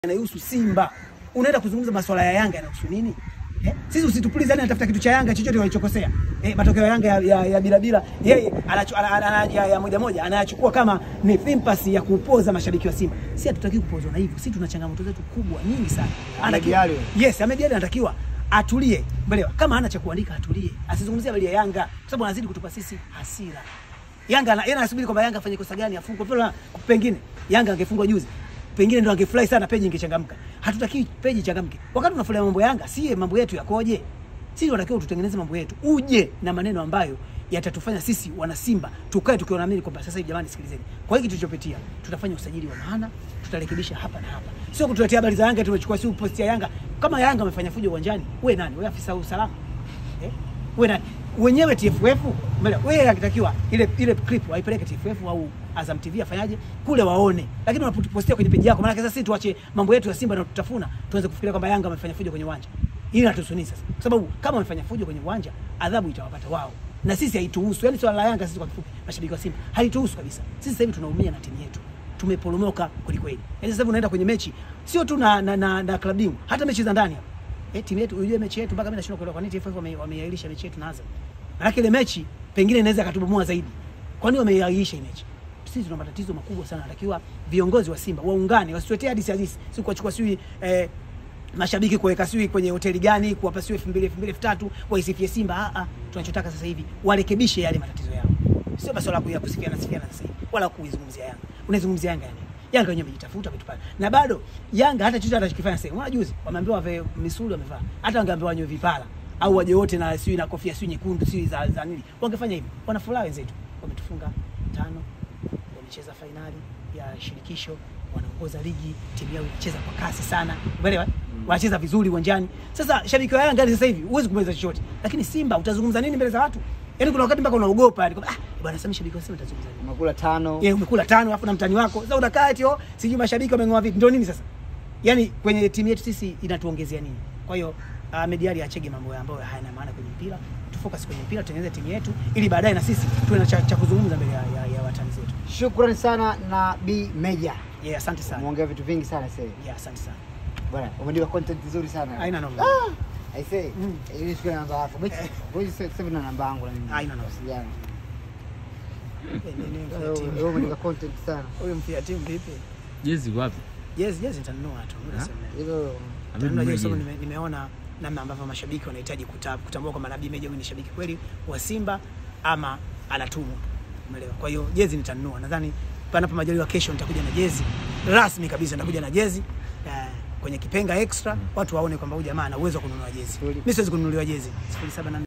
yanayohusu Simba. Unaenda kuzungumza masuala ya Yanga yanahusu nini? Eh? Sisi usitupulize yani anatafuta kitu cha Yanga chochote walichokosea. Eh, matokeo ya Yanga ya, ya, ya bila bila yeye anacho ana, ana, ana, ya, ya moja moja anayachukua kama ni sympathy ya kupoza mashabiki wa Simba. Si hatutaki kupozwa na hivyo. Sisi tuna changamoto zetu kubwa nyingi sana. Ahmed Ally. Yes, Ahmed Ally anatakiwa atulie. Mbelewa. Kama hana cha kuandika atulie. Asizungumzie habari ya Yanga kwa sababu anazidi kutupa sisi hasira. Yanga ana- yeye anasubiri kwamba Yanga afanye kosa gani afungwe. Pela pengine Yanga angefungwa juzi. Pengine ndo angefurahi sana peji ingechangamka. Hatutaki peji ichangamke. Wakati tunafurahia mambo ya Yanga, si mambo yetu yakoje? Sisi tunatakiwa tutengeneze mambo yetu. Uje na maneno ambayo yatatufanya sisi wana Simba tukae tukiwa naamini kwamba sasa hivi jamani, sikilizeni. Kwa hiki tulichopitia, tutafanya usajili wa maana, tutarekebisha hapa na hapa. Sio kutuletea habari za Yanga tumechukua si post ya Yanga. Kama Yanga amefanya fujo uwanjani, wewe nani? Wewe afisa wa usalama? Eh? Wewe nani? Wenyewe TFF, mbele wewe akitakiwa ile ile clip aipeleke TFF au Azam TV afanyaje kule waone, lakini unapopostia kwenye peji yako, maana sasa sisi tuache mambo yetu ya Simba na tutafuna, tuanze kufikiria kwamba Yanga amefanya fujo kwenye uwanja. Hili hatusuni sasa, kwa sababu kama wamefanya fujo kwenye uwanja, adhabu itawapata wao, na sisi haituhusu. Yani swala la Yanga sisi kwa kifupi, mashabiki wa Simba halituhusu kabisa. Sisi sasa hivi tunaumia na timu yetu, tumeporomoka kweli kweli. Yani sasa hivi unaenda kwenye mechi sio tu na na, na, na klabu bingwa, hata mechi za ndani hapa eh, timu yetu unajua mechi yetu mpaka mimi nashindwa kuelewa kwa nini TFF wame- wameiahirisha mechi yetu na Azam. Maana ile mechi pengine inaweza katubomoa zaidi. Kwa nini wameiahirisha hii mechi? Sisi tuna matatizo makubwa sana, natakiwa viongozi wa Simba waungane, wasituletee hadithi hadithi, si kuwachukua sijui eh, mashabiki kuweka sijui kwenye hoteli gani, kuwapa sijui elfu mbili elfu mbili elfu tatu waisifie Simba. Ah, ah, tunachotaka sasa hivi warekebishe yale matatizo yao, sio masuala ya kusifiana sifiana sasa hivi, wala kuizungumzia Yanga. Unaizungumzia Yanga yani Yanga wenyewe wamejitafuta wametupana. Na bado Yanga hata chochote atakifanya sasa. Unaona juzi wameambiwa wave misuli wamevaa. Hata wangeambiwa wanywe vipara au waje wote na sijui na kofia sijui nyekundu sijui za, za nini. Wangefanya hivyo. Wanafurahi wenzetu. Wametufunga tano. Wamecheza fainali ya shirikisho, wanaongoza ligi, timu yao inacheza kwa kasi sana. Umeelewa? Wanacheza vizuri uwanjani. Sasa shabiki wa Yanga sasa hivi huwezi kumweza chochote. Lakini Simba utazungumza nini mbele za watu? Yaani kuna wakati mpaka unaogopa yani kwamba ah bwana sasa shabiki wa Simba utazungumza nini? Umekula tano. Yeye umekula tano alafu na mtani wako. Sasa unakaa eti oh, sijui mashabiki wameng'oa vipi. Ndio nini sasa? Yaani kwenye timu yetu sisi inatuongezea nini? Kwa hiyo uh, Mediali achege mambo ambayo hayana maana kwenye mpira. Tufocus kwenye mpira, tutengeneze timu yetu ili baadaye na sisi tuwe na cha, cha kuzungumza mbele ya, ya, ya watani zetu. Shukrani sana na B Meja. Yeah, asante sana. Umeongea vitu vingi sana sasa. Yeah, asante sana. Bwana, umeandika content nzuri sana. Haina noma. Ah, I say, Mm. ili siku namba yako. Basi, wewe sasa na namba yangu na mimi. Haina noma. Wasiliana. Eh, ni- ni mfia Wewe timu. wewe umeandika content sana. Huyu mfia timu vipi? Jezi wapi? Yes, yes nitanunua tu. Muda Ha? si mrefu. Hilo Nitanunua Amenunua jezi sababu jezi. nime, nimeona namna ambavyo mashabiki wanahitaji kuta- kutambua kwamba Nabii Meja huyu ni shabiki kweli wa Simba ama anatumwa. Umeelewa? Kwa hiyo jezi nitanunua. Nadhani panapo majaliwa kesho nitakuja na jezi rasmi kabisa, nitakuja na jezi eh, kwenye kipenga extra, watu waone kwamba huyu jamaa ana uwezo wa kununua jezi. Kweli. Mimi siwezi kununuliwa jezi. 07